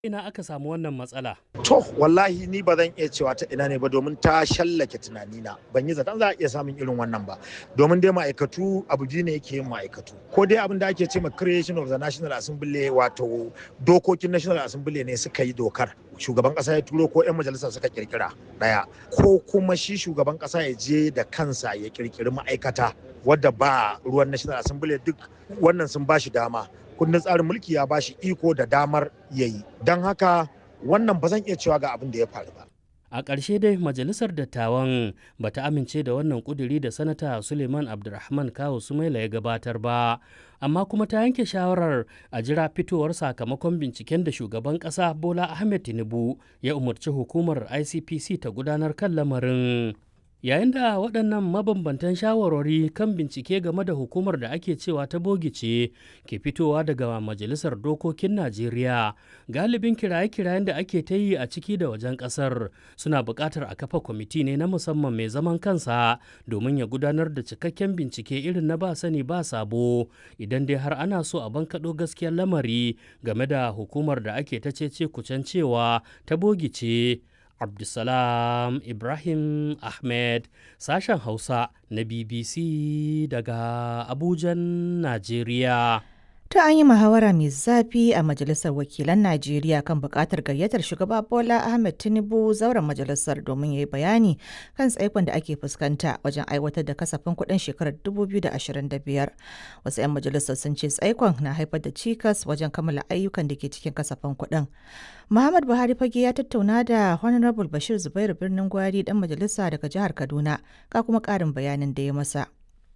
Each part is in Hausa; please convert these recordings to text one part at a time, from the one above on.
ina aka samu wannan matsala To wallahi ni ba zan iya cewa ta ina ne ba domin ta shallake tunanina ban yi zaton za a iya samun irin wannan ba domin dai ma'aikatu abu ji ne yake yin ma'aikatu ko dai abin da ake ce ma creation of the national assembly wato dokokin national assembly ne suka yi dokar shugaban kasa ya turo ko 'yan majalisa suka kirkira daya ko kuma shi shugaban kasa ya je da kansa ya kirkiri ma'aikata wadda ba ruwan national assembly duk wannan sun ba shi dama kundin tsarin mulki ya ba shi iko da damar yayi don haka wannan ba zan iya cewa ga abin da ya faru ba. a ƙarshe dai majalisar dattawan ba ta amince da wannan ƙuduri da sanata suleiman abdulrahman kawo sumaila ya gabatar ba amma kuma ta yanke shawarar a jira fitowar sakamakon binciken da shugaban ƙasa bola ahmed tinubu ya umarci hukumar icpc ta gudanar kan lamarin yayin da waɗannan mabambantan shawarwari kan bincike game da hukumar da ake cewa ta bogice ke fitowa daga majalisar dokokin najeriya galibin kiraye-kirayen da ake ta yi a ciki da wajen ƙasar suna buƙatar a kafa kwamiti ne na musamman mai zaman kansa domin ya gudanar da cikakken bincike irin na ba sani ba sabo idan dai har ana so a bankaɗo gaskiyar lamari game da hukumar da ake ta cece kucen cewa ta bogice Abdulsalam Ibrahim Ahmed sashen Hausa na BBC daga Abujan, Najeriya. Ta an yi muhawara mai zafi a Majalisar Wakilan Najeriya kan buƙatar gayyatar shugaba Bola Ahmed Tinubu zauren majalisar domin ya yi bayani kan tsaikon da ake fuskanta wajen aiwatar da kasafin kuɗin shekarar 2025. Wasu 'yan majalisar sun ce tsaikon na haifar da cikas wajen kammala ayyukan da ke cikin kasafin kuɗin. Muhammad Buhari fage ya tattauna da Honorable Bashir Zubairu Birnin Gwari dan majalisa daga jihar Kaduna ga kuma ƙarin bayanin da ya masa.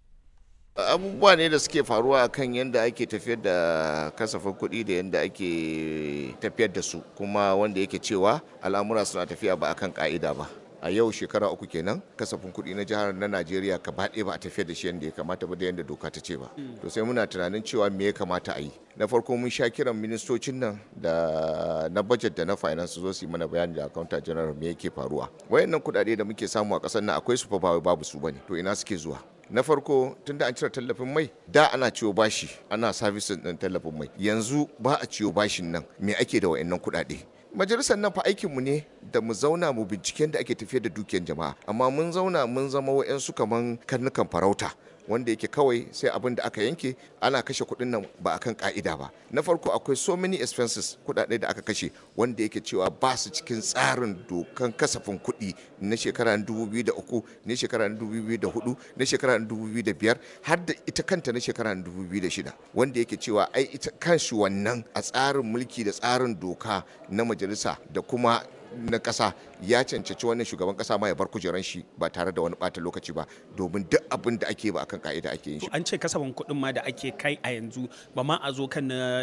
abubuwa ne da suke faruwa kan yadda ake tafiyar da kasafin kuɗi da yadda ake tafiyar da su kuma wanda yake cewa al'amura suna tafiya ba akan ka'ida ba a yau shekara uku kenan kasafin kuɗi na jihar na najeriya gaba ɗaya ba a tafiyar da shi yadda ya kamata ba da yadda doka ta ce ba to sai muna tunanin cewa me ya kamata a yi na farko mun sha kiran ministocin nan da na budget da na finance zo su yi mana bayani da accountant general me yake faruwa wayannan kuɗaɗe da muke samu a ƙasar nan akwai su fa ba babu su bane to ina suke zuwa na farko tunda an cire tallafin mai da ana ciwo bashi ana servicing din tallafin mai yanzu ba a ciwo bashin nan me ake da wayannan kuɗaɗe majalisar nan fa aikinmu ne da mu zauna mu binciken da ake tafiyar da dukiyar jama'a amma mun zauna mun zama wa'yansu kaman karnukan farauta wanda yake kawai sai abin da aka yanke ana kashe kuɗin nan ba akan ka'ida ba na farko akwai so many expenses kuɗaɗe da aka kashe wanda yake cewa ba su cikin tsarin dokan kasafin kuɗi na shekara 2003 na shekara 2004 na shekara 2005 har da ita kanta na shekara 2006 wanda yake cewa ai ita kanshi wannan a tsarin mulki da tsarin doka na majalisa da kuma na ƙasa ya cancanci wannan shugaban ƙasa ma ya bar kujeran shi ba tare da wani ɓata lokaci ba domin duk abin da ake ba akan ka'ida ake yin shi. An ce kasafin kuɗin ma da ake kai a yanzu ba ma a zo kan na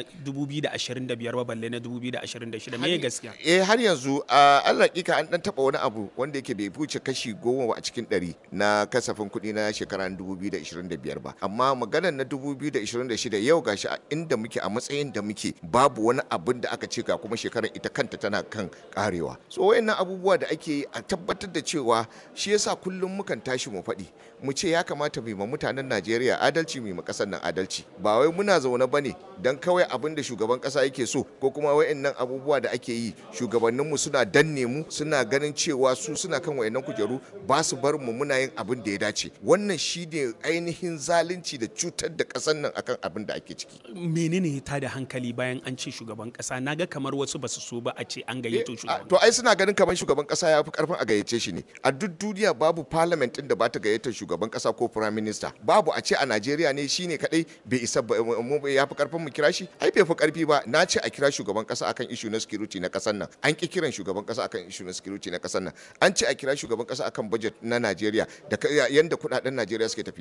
2025 ba balle na 2026 me gaskiya? Eh har yanzu a Allah hakika an dan taba wani abu wanda yake bai wuce kashi goma a cikin ɗari na kasafin kuɗi na shekara 2025 ba amma maganar na 2026 yau gashi a inda muke a matsayin da muke babu wani abin da aka ce ga kuma shekarar ita kanta tana kan karewa. so wayannan abubuwa da ake yi a tabbatar da cewa shi yasa kullum mukan tashi mu faɗi mu ce ya kamata mu ma mutanen Najeriya adalci mu ma ƙasar nan adalci ba wai muna zaune bane dan kawai abin da shugaban ƙasa yake so ko kuma wayannan abubuwa da ake yi shugabannin mu suna danne mu suna ganin cewa su suna kan wayannan kujeru ba su bar mu muna yin abin da ya dace wannan shine ainihin zalunci da cutar da ƙasar nan akan abin da ake ciki menene ta da hankali bayan an ce shugaban ƙasa naga kamar wasu basu so ba a ce an gayyato shugaban to ai suna ganin kamar shugaban kasa ya fi karfin a gayyace shi ne a duk duniya babu parliament din da ba ta gayyatar shugaban kasa ko prime minister babu a ce a Najeriya ne shine kadai bai isa ya fi karfin mu kira shi ai bai fi karfi ba na ce a kira shugaban kasa akan issue na security na kasar nan an ki kiran shugaban kasa akan issue na security na kasar nan an ce a kira shugaban kasa akan budget na Najeriya da yanda kudaden Najeriya suke tafiya